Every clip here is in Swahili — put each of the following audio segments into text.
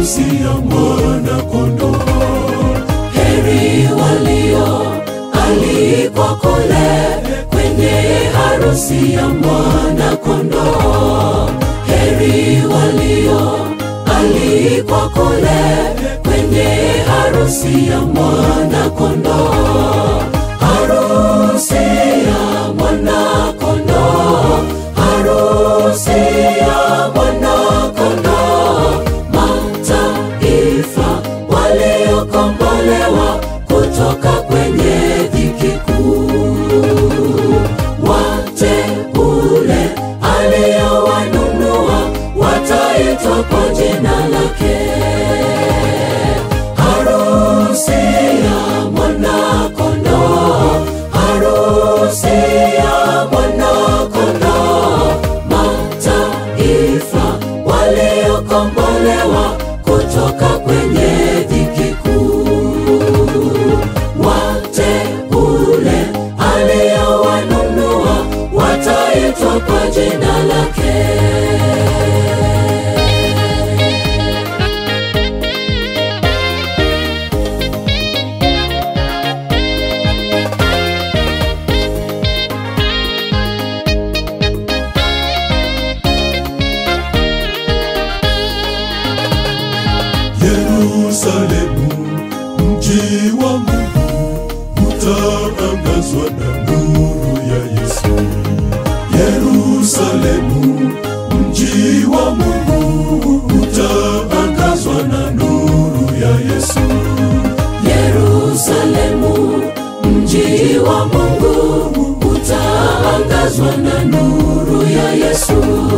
harusi ya mwana kondoo. Heri walio alikwa kule kwenye harusi ya mwana kondoo. Heri walio alikwa kule kwenye harusi ya mwana kondoo. Harusi ya mwana kondoo, harusi ya mwana kondoo. Mataifa waliokombolewa kutoka kwenye dhiki kuu, wateule aliyowanunua wataitwa kwa jina lake. Harusi ya mwana kondoo, harusi ya mwana kondoo. Mataifa waliokombolewa kutoka kwenye dhiki kuu, wateule aliyowanunua wataitwa kwa jina lake. Yerusalemu, mji wa Mungu, utaangazwa na nuru ya Yesu. Yerusalemu, mji wa Mungu, utaangazwa na nuru ya Yesu. Yerusalemu, mji wa Mungu, utaangazwa na nuru ya Yesu.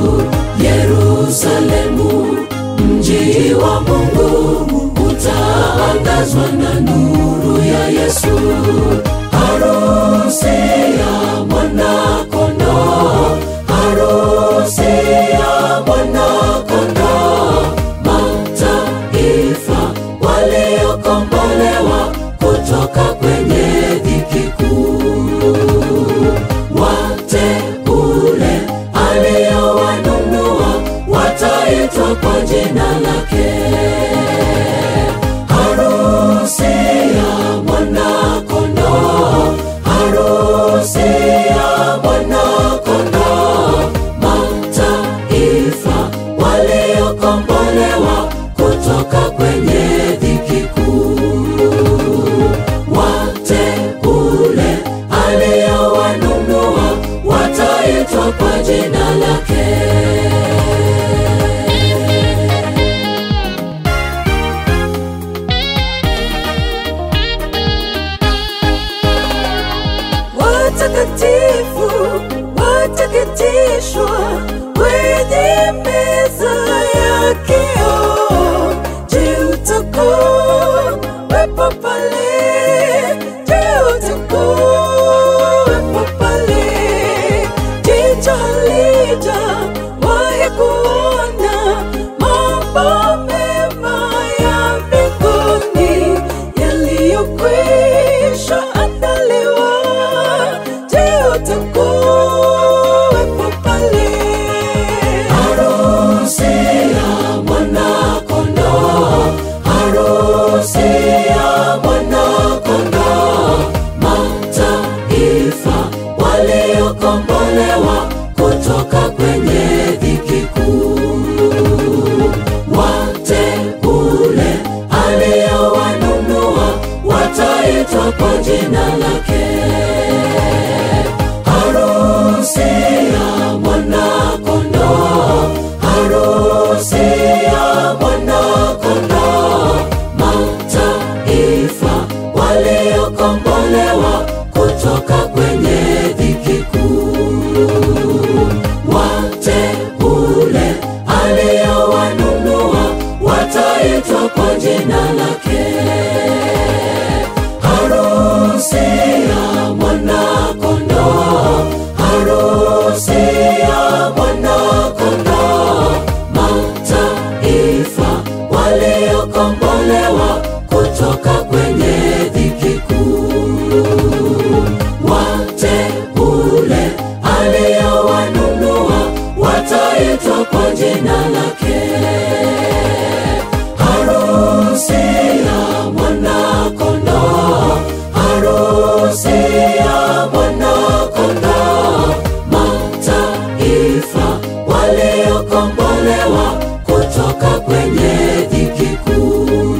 Yerusalemu, mji wa Mungu, utaangazwa na nuru ya Yesu. Harusi ya mwana kondoo, harusi ya mwana kondoo. Mataifa waliokombolewa kutoka kwenye dhiki kuu, wateule aliyowanunua wataitwa kwa jina lake. Harusi ya mwana kondoo, harusi ya mwana kondoo. Mataifa waliokombolewa kutoka kwenye dhiki kuu, wateule aliyowanunua wataitwa kwa jina lake. Watakatifu wataketishwa kwenye meza ya kioo. Je, utakuwepo pale? Je, utakuwepo pale? Jicho halijawahi kuona mambo mema ya mbinguni yaliyokwisha andaliwa. Je, utakuwepo pale? Harusi ya mwana kondoo, harusi ya mwana kondoo. Mataifa waliokombolewa kutoka kwenye dhiki kuu, wateule aliyowanunua wataitwa kwa jina lake. Harusi ya mwana kondoo, harusi ya mwana kondoo. Mataifa waliokombolewa kutoka kwenye dhiki kuu, wateule aliyowanunua wataitwa kwa jina lake. Harusi ya mwana kondoo, harusi ya mwana kondoo. Mataifa waliokombolewa kutoka kwenye dhiki kuu, wateule aliyowanunua wataitwa kwa jina lake. kukombolewa kutoka kwenye dhiki kuu.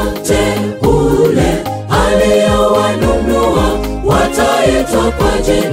Wateule aliyowanunua wataitwa kwa jina